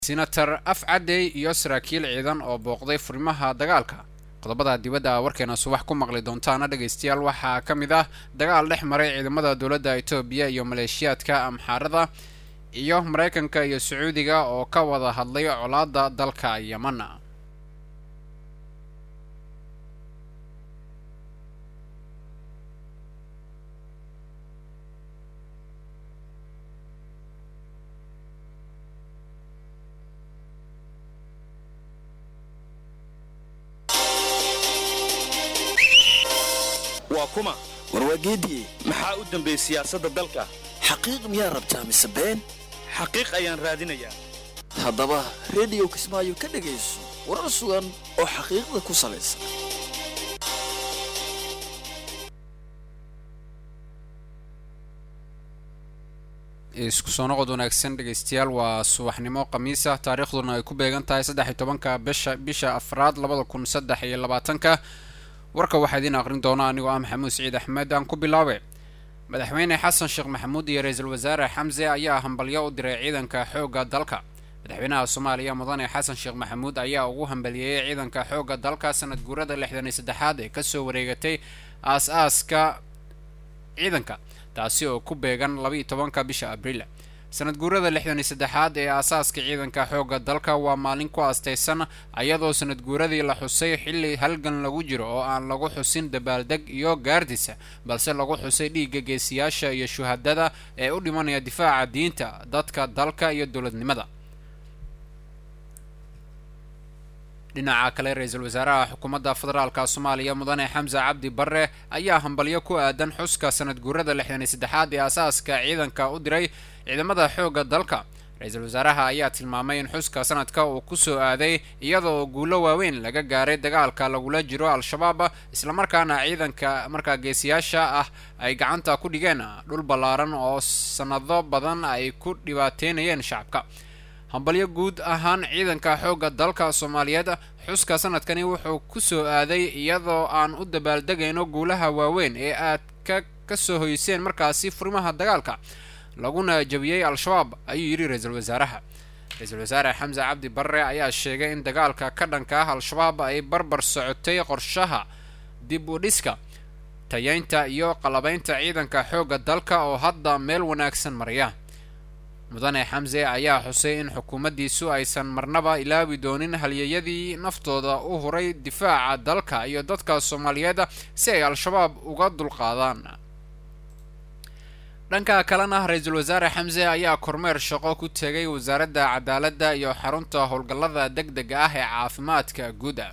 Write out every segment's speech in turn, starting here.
senator afcadey iyo saraakiil ciidan oo booqday furimaha dagaalka qodobada dibadda warkeena subax ku maqli doontaana dhegaystayaal waxaa ka mid ah dagaal dhex maray ciidamada dowladda etoobiya iyo maleeshiyaadka amxaarada iyo maraykanka iyo sacuudiga oo ka wada hadlay colaadda dalka yeman waa kuma warwaageediye maxaa u dambeey siyaasadda dalka xaqiiq miyaa rabtaa mise been xaqiiq ayaan raadinayaa haddaba rediyo kismaayo ka dhegayso warar sugan oo xaqiiqda ku salaysan isku soo noqod wanaagsan dhegaystayaal waa subaxnimo khamiisa taariikhduna ay ku beegan tahay saddex iyo tobanka bisha bisha afraad labada kun saddex iyo labaatanka warka waxaa idiin aqrin doona anigoo ah maxamuud siciid axmed aan ku bilaabe madaxweyne xasan sheekh maxamuud iyo ra-iisul wasaare xamse ayaa hambalyo u diray ciidanka xoogga dalka madaxweynaha soomaaliya mudane xasan sheekh maxamuud ayaa ugu hambaliyeeyey ciidanka xoogga dalka sanad guurada lixdan iyo saddexaad ee kasoo wareegatay aas-aaska ciidanka taasi oo ku beegan labaiyo tobanka bisha abriil sanad guurada lixdan iyo saddexaad ee aasaaska ciidanka xoogga dalka waa maalin ku astaysan ayadoo sanad guuradii la xusay xilli halgan lagu jiro oo aan lagu xusin dabaaldeg iyo gaardisa balse lagu xusay dhiigga geesiyaasha iyo shuhadada ee u dhimanaya difaaca diinta dadka dalka iyo dowladnimada dhinaca kale ra-iisul wasaaraha xukuumadda federaalka soomaaliya mudane xamse cabdi barre ayaa hambalyo ku aadan xuska sanad guurada lixdan iyo saddexaad ee aasaaska ciidanka u diray ciidamada xoogga dalka ra-iisul wasaaraha ayaa tilmaamay in xuska sanadka uu kusoo aaday iyada oo guulo waaweyn laga gaaray dagaalka lagula jiro al-shabaab islamarkaana ciidanka markaa geesiyaasha ah ay gacanta ku dhigeen dhul ballaaran oo sanado badan ay ku dhibaateynayeen shacabka hambalyo guud ahaan ciidanka xoogga dalka soomaaliyeed xuska sanadkani wuxuu ku soo aaday iyadoo aan u dabaaldegayno guulaha waaweyn ee aad ka ka soo hoyseen markaasi furimaha dagaalka laguna jabiyey al-shabaab ayuu yidhi ra-iisul wasaaraha ra-iisul wasaare xamse cabdi barre ayaa sheegay in dagaalka ka dhanka ah al-shabaab ay barbar socotay qorshaha dib u dhiska tayeynta iyo qalabaynta ciidanka xoogga dalka oo hadda meel wanaagsan maraya mudane xamse ayaa xusay in xukuumaddiisu aysan marnaba ilaabi doonin halyeyadii naftooda u huray difaaca dalka iyo dadka soomaaliyeed si ay al-shabaab uga dulqaadaan dhanka kalena ra-iisul wasaare xamse ayaa kormeer shaqo ku tegay wasaaradda cadaaladda iyo xarunta howlgallada deg dega ah ee caafimaadka guuda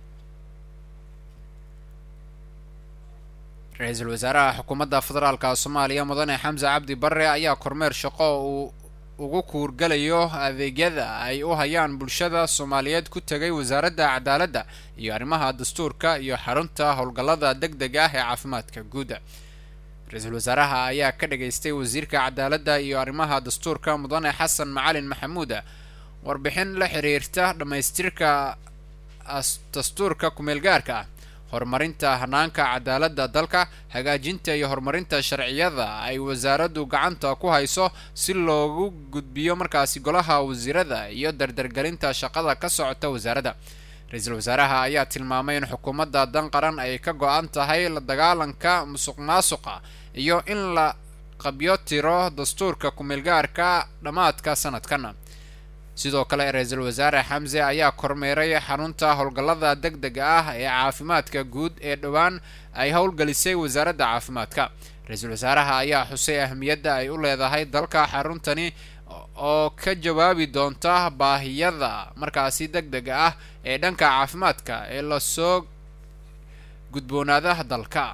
ra-iisul wasaaraha xukuumadda federaalka soomaaliya mudane xamse cabdi barre ayaa kormeer shaqo uu ugu kuurgalayo adeegyada ay u hayaan bulshada soomaaliyeed ku tegay wasaaradda cadaaladda iyo arrimaha dastuurka iyo xarunta howlgallada deg deg ah ee caafimaadka guuda ra-iisul wasaaraha ayaa ka dhageystay wasiirka cadaaladda iyo arrimaha dastuurka mudane xasan macalin maxamuud warbixin la xiriirta dhammaystirka dastuurka kumeelgaarka ah horumarinta hanaanka cadaaladda dalka hagaajinta iyo horumarinta sharciyada ay wasaaraddu gacanta ku hayso si loogu gudbiyo markaasi golaha wasiirada iyo dardargelinta shaqada ka socota wasaaradda ra-iisul wasaaraha ayaa tilmaamay in xukuumadda dan qaran ay ka go-an tahay la dagaalanka musuq maasuqa iyo in la qabyo tiro dastuurka kumeelgaarka dhammaadka sanadkan sidoo kale ra-iisul wasaare xamse ayaa kormeeray xarunta howlgallada deg dega ah ee caafimaadka guud ee dhowaan ay howlgelisay wasaaradda caafimaadka ra-iisul wasaaraha ayaa xusay ahmiyadda ay u leedahay dalka xaruntani oo ka jawaabi doonta baahiyada markaasi deg dega ah ee dhanka caafimaadka ee lasoo gudboonaada dalka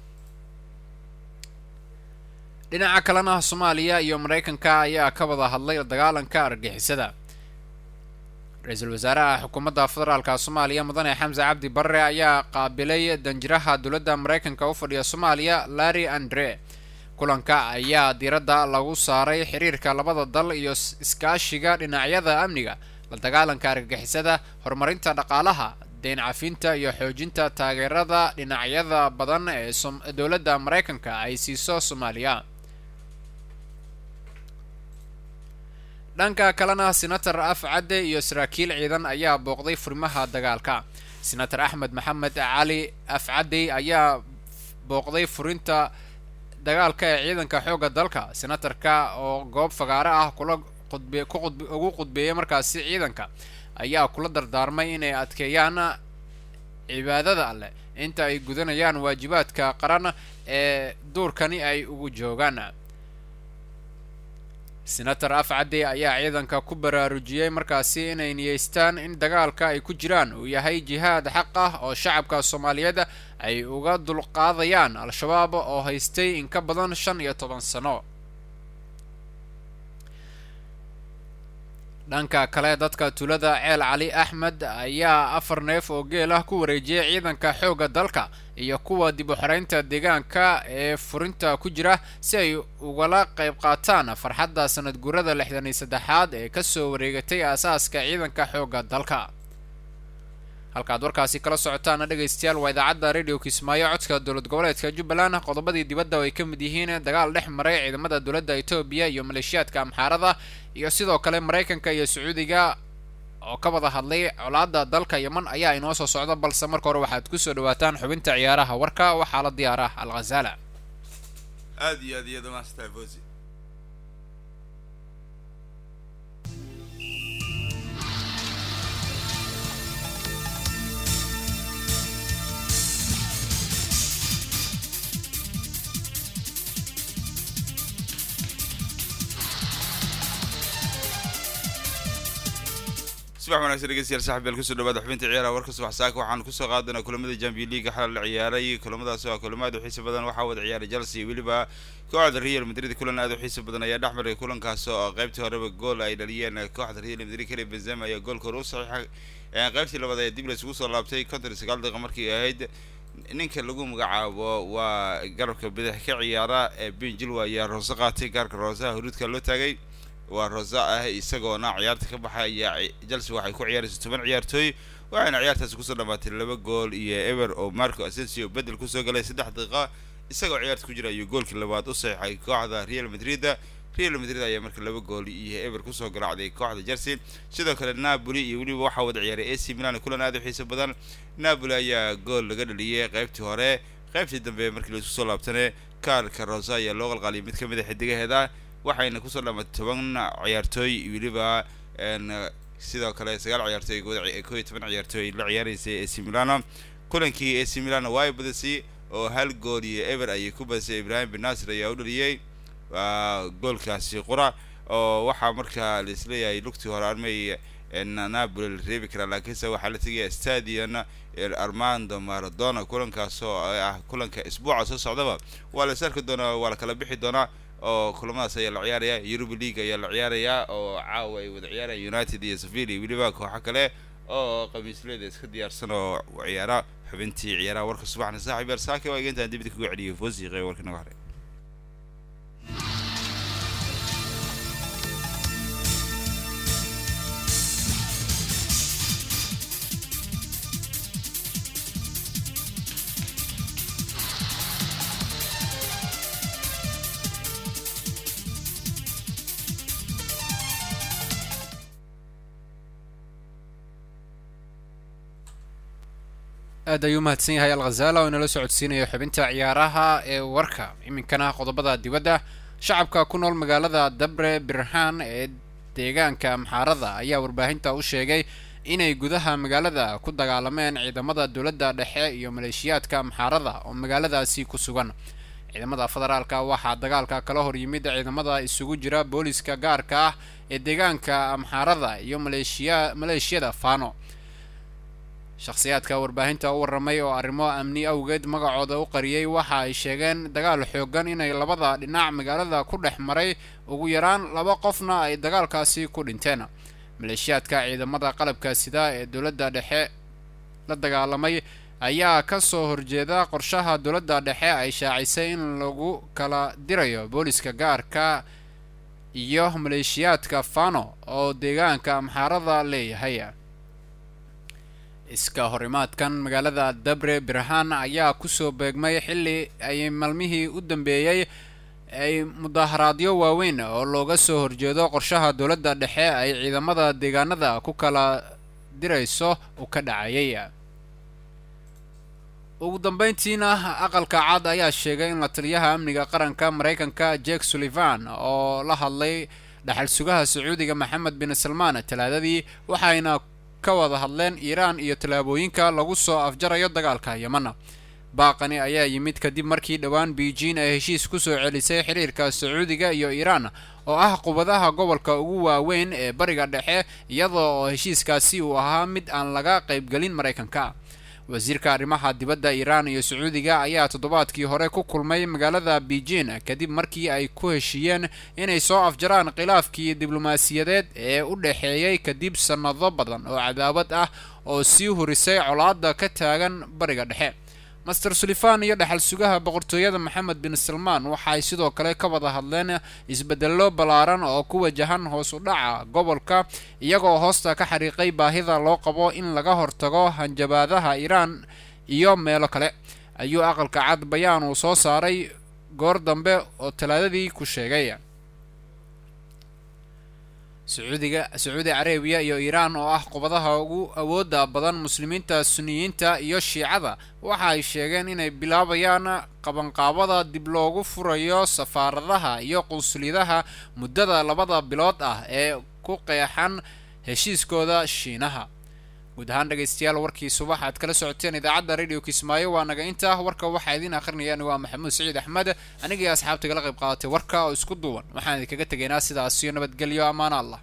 dhinaca kalena soomaaliya iyo maraykanka ayaa ka wada hadlay dagaalanka argixisada ra-iisul wasaaraha xukuumadda federaalka soomaaliya mudane xamse cabdi barre ayaa qaabilay danjiraha dowladda maraykanka u fadhiya soomaaliya larry andre kulanka ayaa diiradda lagu saaray xiriirka labada dal iyo iskaashiga dhinacyada amniga la dagaalanka argagixisada horumarinta dhaqaalaha deyn cafinta iyo xoojinta taageerada dhinacyada badan ee dowladda maraykanka ay siiso soomaaliya dhanka kalena senator af cadde iyo saraakiil ciidan ayaa booqday furimaha dagaalka senator axmed maxamed cali af cadde ayaa booqday furinta dagaalka ee ciidanka xoogga dalka senatarka oo goob fagaare ah kula qudbe ku qudb ugu qudbeeyay markaasi ciidanka ayaa kula dardaarmay inay adkeeyaan cibaadada alleh inta ay gudanayaan waajibaadka qaran ee duurkani ay ugu joogaan senator afcadde ayaa ciidanka ku baraarujiyey markaasi inay niyeystaan in dagaalka ay ku jiraan uu yahay jihaad xaq ah oo shacabka soomaaliyeed ay uga dulqaadayaan al-shabaab oo haystay in ka badan shan iyo toban sano dhanka kale dadka tuulada ceel cali axmed ayaa afar neef oo geel ah ku wareejiyay ciidanka xoogga dalka iyo kuwa dib u xoreynta deegaanka ee furinta ku jira si ay ugala qayb qaataan farxadda sanad guurada lixdan iyo saddexaad ee kasoo wareegatay aasaaska ciidanka xoogga dalka halkaad warkaasi kala socotaana dhegaystayaal waa idaacadda radio kismaayo codka dowlad goboleedka jubbaland qodobadii dibadda ay ka mid yihiin dagaal dhex maray ciidamada dowladda etoobiya iyo maleeshiyaadka amxaarada iyo sidoo kale maraykanka iyo sacuudiga oo ka wada hadlay colaadda dalka yeman ayaa inoo soo socda balse marka hore waxaad kusoo dhawaataan xubinta ciyaaraha warka waxaa la diyaara al khazala aad iyo aad iyada maastaa fosi subax wanagsan dhegeystayaal saaxiib kusoo dhawaada xubinta ciyaaraha warka subax saaka waxaan kusoo qaadanaa kulamada champion league xalal la ciyaaray kulamadaasi waa kulamo aad u xiisa badan waxaa wada ciyaaray chelsea weliba kooxda real madrid kulan aad u xiisa badan ayaa dhex maray kulankaas oo qaybtii horeba gool ay dhaliyeen kooxda real madrid kale benzema ayaa goolka hore u saxiixay qaybtii labaad ayaa dib laysugu soo laabtay konton iyo sagaal daqiiqa markii ahayd ninka lagu magacaabo waa garabka bidix ka ciyaara ee ben jilwa ayaa roose qaatay gaarka roosaha huruudka loo taagay waa rosa ah isagoona ciyaarta ka baxay ayaa chelsea waxay ku ciyaaraysa toban ciyaartooy waxayna ciyaartaasi kusoo dhamaatay laba gool iyo ever oo marco asensio bedel kusoo galay saddex daqiiqa isagoo ciyaarta ku jira ayuu goolkii labaad u saxiixay kooxda real madrid real madrid ayaa marka laba gool iyo ever kusoo garaacday kooxda chelsea sidoo kale napoli iyo weliba waxaa wada ciyaaray ac milan kulan aad u xiiso badan napoli ayaa gool laga dhaliyay qaybtii hore qaybtii dambe markii laisku soo laabtane kaarka rosa ayaa loo qalqaliyay mid ka mid a xidigaheeda waxayna kusoo dhamatay toban ciyaartooy weliba sidoo kale sagaal ciyaartooy koo iyo toban ciyaartooy la ciyaaraysay ac milano kulankii ac milano waa ay badisay oo hal gool iyo ever ayay ku badisay ibrahim bin nasir ayaa u dhaliyey goolkaasi qura oo waxaa markaa laisleeyahay lugtii hore armay napoli la reebi karaa laakiinse waxaa la tegaya stadion armando maradona kulankaas oo ah kulanka isbuuca soo socdaba waa la is arki doonaa waa la kala bixi doonaa oo kulamadaas ayaa la ciyaaraya europa league ayaa la ciyaarayaa oo caawa ay wada ciyaaraya united iyo sevilla iyo weliba kooxo kale oo khamiisleeda iska diyaarsan oo ciyaara xubintii ciyaaraha warka subaxna saaxiib yar saake waa egentaan dibida kuga celiyay foosiiqe warka naga haray aad ayuu mahadsan yahay al khazala oo inala socodsiinayo xubinta ciyaaraha ee warka iminkana qodobada dibadda shacabka ku nool magaalada dabre birhaan ee deegaanka amxaarada ayaa warbaahinta u sheegay inay gudaha magaalada ku dagaalameen ciidamada dowladda dhexe iyo maleeshiyaadka amxaarada oo magaaladaasi ku sugan ciidamada federaalka waxaa dagaalka kala hor yimid ciidamada isugu jira booliska gaarka ah ee deegaanka amxaarada iyo maleeshiya maleeshiyada fano shakhsiyaadka warbaahinta u warramay oo arrimo amni awgeed magacooda u qariyey waxa ay sheegeen dagaal xoogan inay labada dhinac magaalada ku dhex maray ugu yaraan laba qofna ay dagaalkaasi ku dhinteen maleeshiyaadka ciidamada qalabka sida ee dowladda dhexe la dagaalamay ayaa ka soo horjeeda qorshaha dowladda dhexe ay shaacisay in lagu kala dirayo booliska gaarka iyo maleeshiyaadka fano oo deegaanka amxaarada leeyahay iska horimaadkan magaalada dabre birhaan ayaa kusoo beegmay xilli ay maalmihii u dambeeyey ay mudaharaadyo waaweyn oo looga soo horjeedo qorshaha dowladda dhexe ay ciidamada deegaanada ku kala dirayso uu ka dhacayay ugu dambeyntiina aqalka cad ayaa sheegay in la taliyaha amniga qaranka maraykanka jake sullivan oo la hadlay dhaxal sugaha sacuudiga maxamed bin salmaan talaadadii waxayna ka wada hadleen iiraan iyo tallaabooyinka lagu soo afjarayo dagaalka yamana baaqani ayaa yimid kadib markii dhowaan beijing ay heshiis ku soo celisay xiriirka sacuudiga iyo iiraan oo ah qubadaha gobolka ugu waaweyn ee bariga dhexe iyadoo oo heshiiskaasi uu ahaa mid aan laga qaybgelin maraykanka wasiirka arrimaha dibadda iiraan iyo sacuudiga ayaa toddobaadkii hore ku kulmay magaalada beijing kadib markii ay ku heshiiyeen inay soo afjaraan khilaafkii diblomaasiyadeed ee u dhexeeyey kadib sannado badan oo cadaawad ah oo sii hurisay colaadda ka taagan bariga dhexe master sullivan iyo dhaxal sugaha boqortooyada maxamed bin salmaan waxaay sidoo kale ka wada hadleen isbedello ballaaran oo ku wajahan hoos u dhaca gobolka iyagoo hoosta ka xariiqay baahida loo qabo in laga hortago hanjabaadaha iiraan iyo meelo kale ayuu aqalka cad bayaan uu soo saaray goor dambe oo talaadadii ku sheegay sacuudiga sacuudi carabiya iyo iiraan oo ah qubadaha ugu awoodda badan muslimiinta suniyiinta iyo shiicada waxa ay sheegeen inay bilaabayaan qabanqaabada dib loogu furayo safaaradaha iyo qunsuliyadaha muddada labada bilood ah ee ku qeexan heshiiskooda shiinaha guud ahaan dhegaystayaal warkii subax aad kala socoteen idaacadda radio kismaayo waa naga intaa warka waxaa idiin akhrinayaan waa maxamuud saciid axmed anigii asxaabta kala qayb qaadatay warka oo isku duuban waxaan idinkaga tegaynaa sidaasiyo nabadgelyo ammaan allah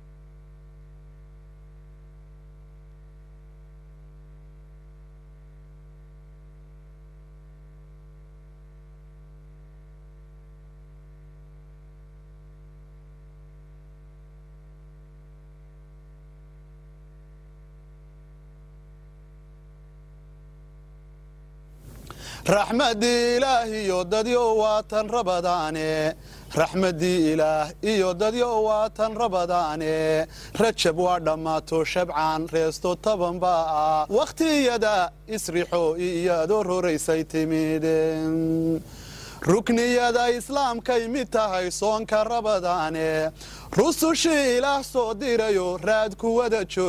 raxmadii ilaah iyo dadyo waatan rabadaane raxmadii ilaah iyo dadyo waatan rabadaane rajab waa dhammaato shabcaan reesto taban baa ah wakhtiyada isrixo iyadoo roraysay timid rukniyada islaamkay mid tahay soonka rabadaane rusushii ilaah soo dirayo raad kuwada joog